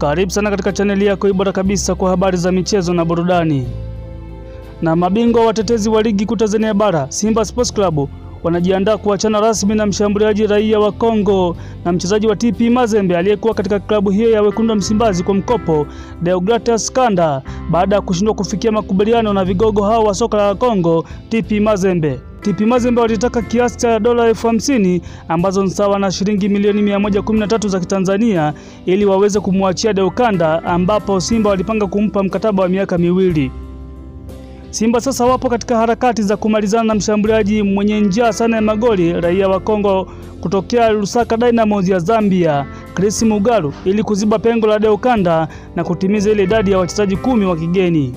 Karibu sana katika chaneli yako bora kabisa kwa habari za michezo na burudani. Na mabingwa watetezi wa ligi kuu Tanzania bara Simba Sports Club wanajiandaa kuachana rasmi na mshambuliaji raia wa Kongo na mchezaji wa TP Mazembe aliyekuwa katika klabu hiyo ya wekundu wa Msimbazi kwa mkopo Deogratias Kanda baada ya kushindwa kufikia makubaliano na vigogo hao wa soka la Kongo TP Mazembe. TP Mazembe walitaka kiasi cha dola elfu hamsini ambazo ni sawa na shilingi milioni 113 za Kitanzania ili waweze kumwachia Deukanda ambapo Simba walipanga kumpa mkataba wa miaka miwili. Simba sasa wapo katika harakati za kumalizana na mshambuliaji mwenye njaa sana ya magoli raia wa Kongo kutokea Lusaka Dynamos ya Zambia, Chris Mugalu ili kuziba pengo la Deukanda na kutimiza ile idadi ya wachezaji kumi wa kigeni.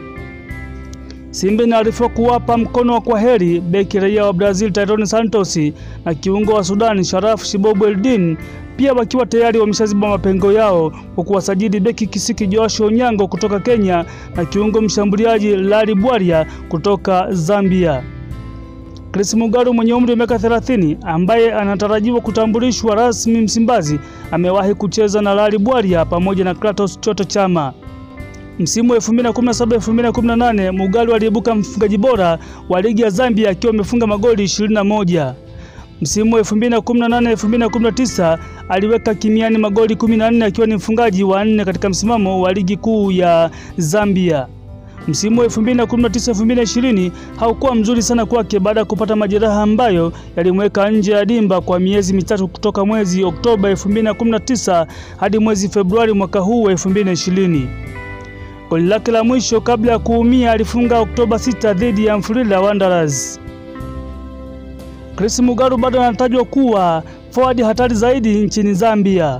Simba inaarifiwa kuwapa mkono wa kwaheri beki raia wa Brazil Tyrone Santos na kiungo wa Sudan Sharaf Shibobu Eldin pia wakiwa tayari wameshaziba mapengo yao kwa kuwasajili beki Kisiki Josh Onyango kutoka Kenya na kiungo mshambuliaji Lari Bwaria kutoka Zambia. Chris Mugalu mwenye umri wa miaka 30 ambaye anatarajiwa kutambulishwa rasmi Msimbazi amewahi kucheza na Lari Bwaria pamoja na Kratos Choto Chama. Msimu wa 2017-2018 Mugalu aliibuka mfungaji bora wa ligi ya Zambia akiwa amefunga magoli 21. Msimu wa 2018-2019 aliweka kimiani magoli 14 akiwa ni mfungaji wa nne katika msimamo wa ligi kuu ya Zambia. Msimu wa 2019-2020 haukuwa mzuri sana kwake baada ya kupata majeraha ambayo yalimweka nje ya dimba kwa miezi mitatu kutoka mwezi Oktoba 2019 hadi mwezi Februari mwaka huu wa 2020. Goli lake la mwisho kabla ya kuumia alifunga Oktoba 6 dhidi ya Mfulira Wanderers. Chris Mugalu bado anatajwa kuwa forward hatari zaidi nchini Zambia.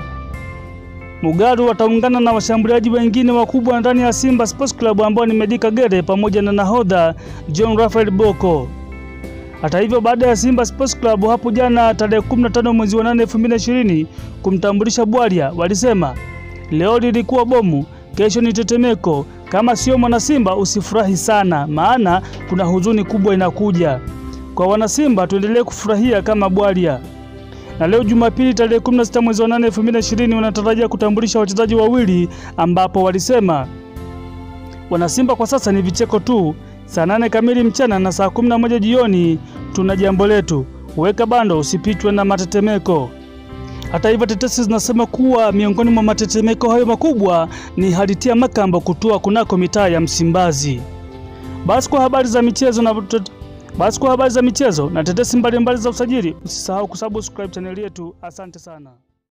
Mugalu ataungana na washambuliaji wengine wakubwa ndani ya Simba Sports Club ambao ni Medi Kagere pamoja na nahodha John Raphael Boko. Hata hivyo, baada ya Simba Sports Club hapo jana tarehe 15 mwezi wa 8 2020 kumtambulisha Bwaria, walisema leo lilikuwa bomu, kesho ni tetemeko. Kama sio mwana Simba usifurahi sana, maana kuna huzuni kubwa inakuja. Kwa wanasimba tuendelee kufurahia kama Bwaria. Na leo Jumapili tarehe 16 mwezi wa 8 2020 wanatarajia kutambulisha wachezaji wawili ambapo walisema wanasimba kwa sasa ni vicheko tu. Saa nane kamili mchana na saa 11 jioni tuna jambo letu. Weka bando usipitwe na matetemeko. Hata hivyo tetesi zinasema kuwa miongoni mwa matetemeko hayo makubwa ni haditia Makambo kutua kunako mitaa ya Msimbazi. Basi kwa habari za michezo na basi kwa habari za michezo na tetesi mbalimbali za usajili, usisahau kusubscribe chaneli yetu. Asante sana.